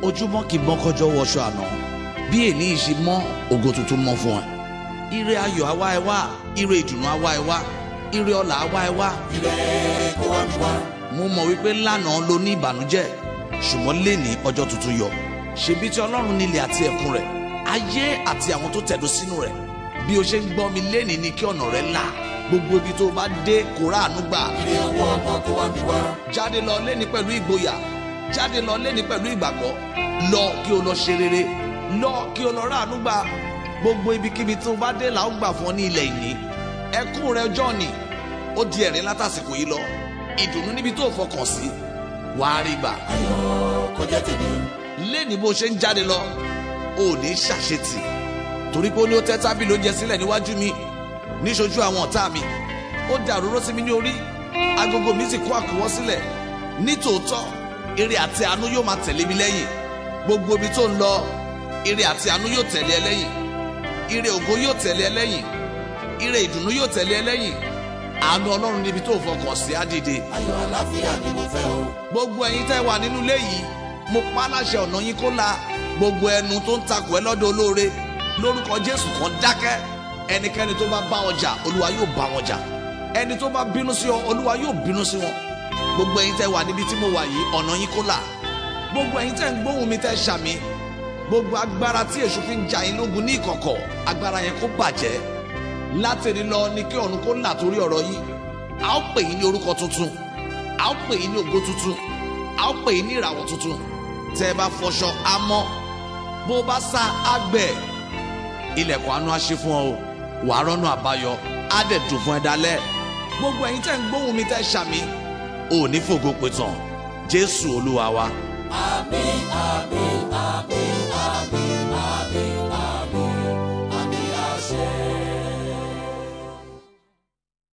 ojúmọ́ kì í mọ́ kọjọ́ wọṣọ àná bí èní yìí ṣe mọ́ ògo tuntun mọ́ fún ẹ ire ayọ̀ àwa ẹ wá ire ìdùnnú àwa ẹ wá ire ọlà àwa ẹ wá ire kó wá mi wá. mo mọ̀ wípé lánàá ló ní ìbànújẹ́ ṣùgbọ́n léni ọjọ́ tuntun yọ ṣebí tí ọlọ́run nílẹ̀ àti ẹ̀kún rẹ̀ ayé àti àwọn tó tẹ̀dó sínú rẹ̀ bí o ṣe ń gbọ́ mi léni ni kí ọ̀nà rẹ̀ là gbogbo ibi tó o bá dé kó ráàánú gbà ire owó ọmọ kó wá mi wá. jáde lọ léni pẹ̀lú ìgboyà jáde lọ léni pẹ̀lú ìgbàgbọ́ lọ kí o lọ ṣe rere lọ kí o lọ ráàánú gbà gbogbo ibikíbi tó o bá dé là ó gbà fún ọ ní ilẹ̀ ìní ẹkún rẹ ọjọ́ ni ó di ẹ̀rín látàsìkò yìí lọ ìdùnnú níbi tó o fọkàn sí wàá rí gbà ayọ̀ kó jẹ́ tèmi. léni bó ṣe ń jáde lọ ò ní ṣàṣetì torí pé ó ní ó tẹ́ tábìlì oúnjẹ sílẹ̀ níwájú mi níṣojú àwọn ọ̀tá mi ó dàrúró sí mi ní orí agogo mi sì kó àkúwọ́ sílẹ̀ nítòótọ́ ire àti àánú yóò máa tẹ̀lé mi lẹ́yìn gbogbo ibi tó ń lọ ire àti àánú yóò tẹ̀lé ẹ lẹ́yìn ire ògo yóò tẹ̀lé ẹ lẹ́yìn ire ìdùnnú yóò tẹ̀lé ẹ lẹ́yìn àánú ọlọ́run níbi tó fọkàn sí á dìde ayọ̀ àlàáfíà ni mo fẹ́ o. gbogbo ẹ̀yin tẹ́ wà nínú ilé yìí mo pa á láṣẹ ọ̀nà yín kó la gbogbo ẹnu tó ń takò ẹ lọ́dọ̀ olóore lórúkọ jésù kan dákẹ́ ẹnikẹ́ni tó bá bá wọn jà olúwa yóò bá wọn jà ẹni tó bá bínú sí ọ olúwa yóò bínú sí wọn gbogbo ẹ̀yin tẹ́ wà níbi tí mo wà yìí ọ̀nà yín kó la gbogbo ẹ̀yin tẹ́ ń gbóhùn mi tẹ́ ṣàmì gbogbo agbára tí èṣù fi ń jà yín lógun ní ìkọ̀kọ̀ agbára yẹn kó bàjẹ́ látẹ̀lé lọ ni kí ọ̀run kó là torí ọ̀rọ̀ yìí a ó pè yín ní orúkọ tuntun a ó pè yín ní ògo tuntun a ó pè yín ní ìràwọ̀ tuntun tẹ́ ẹ bá fọṣọ amọ́ bó bá sá àgbẹ̀ ilẹ̀kùn àánú á ṣí fún ọ o wàá rọ́nà àbáyọ á dẹ̀ dùn fún ẹ dalẹ̀ gbogbo ẹ̀yin tẹ́ ń gbóhùn mi tẹ́ ṣàmì ò ní fògo pé tán jésù olúwa wa. àmín àmín àmín àmín.